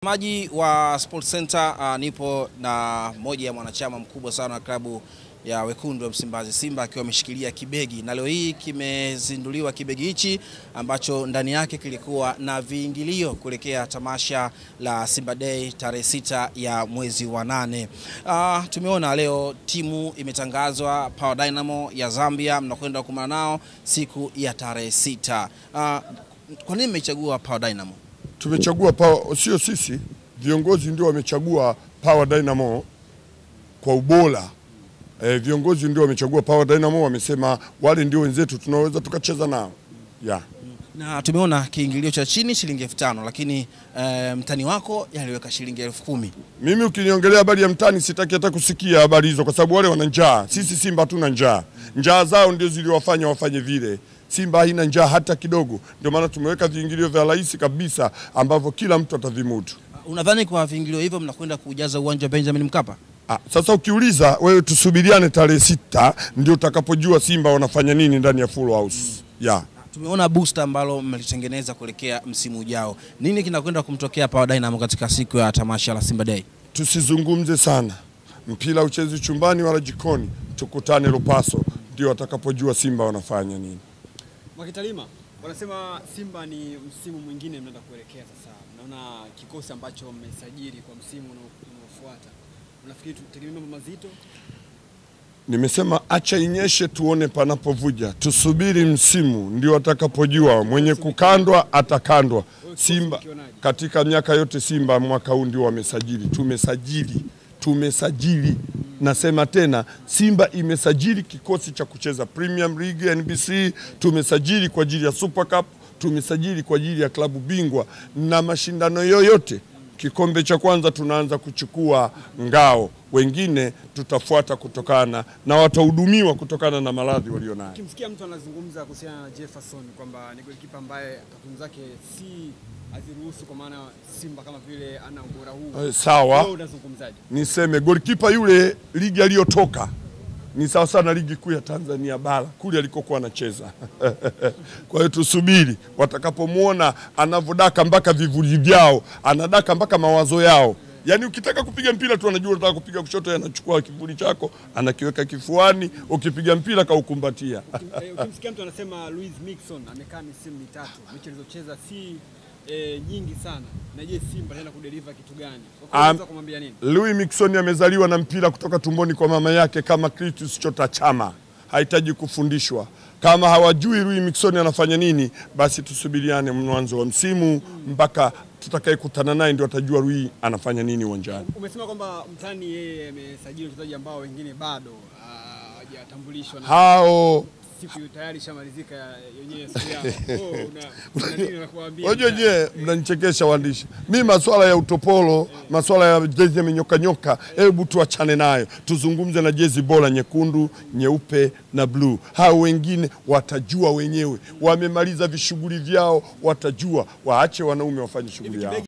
Maji wa Sports Center uh, nipo na moja ya mwanachama mkubwa sana wa klabu ya wekundu wa Msimbazi Simba akiwa ameshikilia kibegi, na leo hii kimezinduliwa kibegi hichi ambacho ndani yake kilikuwa na viingilio kuelekea tamasha la Simba Day tarehe sita ya mwezi wa nane. Uh, tumeona leo timu imetangazwa Power Dynamo ya Zambia, mnakwenda kumana nao siku ya tarehe sita. Uh, kwa nini mmechagua Power Dynamo? Tumechagua Power, sio sisi, viongozi ndio wamechagua Power Dynamo kwa ubora. E, viongozi ndio wamechagua Power Dynamo, wamesema wale ndio wenzetu tunaweza tukacheza nao yeah. Na tumeona kiingilio cha chini shilingi elfu tano lakini e, mtani wako yaliweka shilingi elfu kumi. Mimi ukiniongelea habari ya mtani sitaki hata kusikia habari hizo, kwa sababu wale wana njaa. Sisi Simba hatuna njaa, njaa zao ndio ziliwafanya wafanye vile. Simba haina njaa hata kidogo, ndio maana tumeweka viingilio vya rahisi kabisa ambavyo kila mtu atavimudu. Unadhani kwa viingilio hivyo mnakwenda kujaza uwanja wa Benjamin Mkapa? Ah, sasa ukiuliza wewe, tusubiriane tarehe sita ndio utakapojua Simba wanafanya nini ndani ya full house yeah. Tumeona booster ambalo mmelitengeneza kuelekea msimu ujao. Nini kinakwenda kumtokea Power Dynamo katika siku ya tamasha la Simba Day? Tusizungumze sana, mpira uchezi chumbani wala jikoni, tukutane Lupaso ndio watakapojua Simba wanafanya nini. Mwakitalima, wanasema Simba ni msimu mwingine mnaenda kuelekea sasa. Naona kikosi ambacho mmesajili kwa msimu unaofuata, unafikiri tutegemea mambo mazito? Nimesema acha inyeshe tuone panapovuja, tusubiri msimu ndio atakapojua. Mwenye kukandwa atakandwa. Simba katika miaka yote, Simba mwaka huu ndio wamesajili, tumesajili tumesajili nasema tena, Simba imesajili kikosi cha kucheza Premium League NBC, tumesajili kwa ajili ya Super Cup, tumesajili kwa ajili ya klabu bingwa na mashindano yoyote. Kikombe cha kwanza tunaanza kuchukua ngao, wengine tutafuata kutokana na watahudumiwa kutokana na maradhi walionayo. Ukimsikia mtu anazungumza kuhusiana na Jefferson kwamba ni golikipa ambaye takwimu zake si haziruhusu kwa maana Simba kama vile ana ubora huu. Eh, sawa. Wewe unazungumzaje? Niseme golikipa yule ligi aliyotoka ni sawa sana ligi kuu ya Tanzania bara kule alikokuwa anacheza. Kwa hiyo tusubiri watakapomwona anavyodaka mpaka vivuli vyao, anadaka mpaka mawazo yao. Yaani ukitaka kupiga mpira tu anajua unataka kupiga kushoto, yeye anachukua kivuli chako anakiweka kifuani, ukipiga mpira kaukumbatia. Eh, Ukimsikia mtu anasema Luis Mixon amekaa misimu mitatu, mechi alizocheza si eh, nyingi sana. Na je, Simba anaenda kudeliver kitu gani? Kwa Am- unaweza kumwambia nini? Louis Mixon amezaliwa na mpira kutoka tumboni kwa mama yake kama Clatous Chota Chama, hahitaji kufundishwa. Kama hawajui Louis Mixon anafanya nini, basi tusubiriane mwanzo wa msimu mpaka tutakayekutana naye ndio atajua Louis anafanya nini uwanjani. Umesema kwamba mtani yeye amesajili wachezaji ambao wengine bado ah, hawajatambulishwa na Hao siku hiyo tayari ishamalizika ya- yenyewe siku yao. Oh, una- una nini la kuwaambia? Wajua je, mnanichekesha waandishi. Mi maswala ya utopolo, maswala ya jezi amenyoka nyoka, hebu tuachane nayo, tuzungumze na jezi bora nyekundu, nyeupe na bluu. Hao wengine watajua wenyewe, wamemaliza vishughuli vyao, watajua. Waache wanaume wafanye shughuli yao.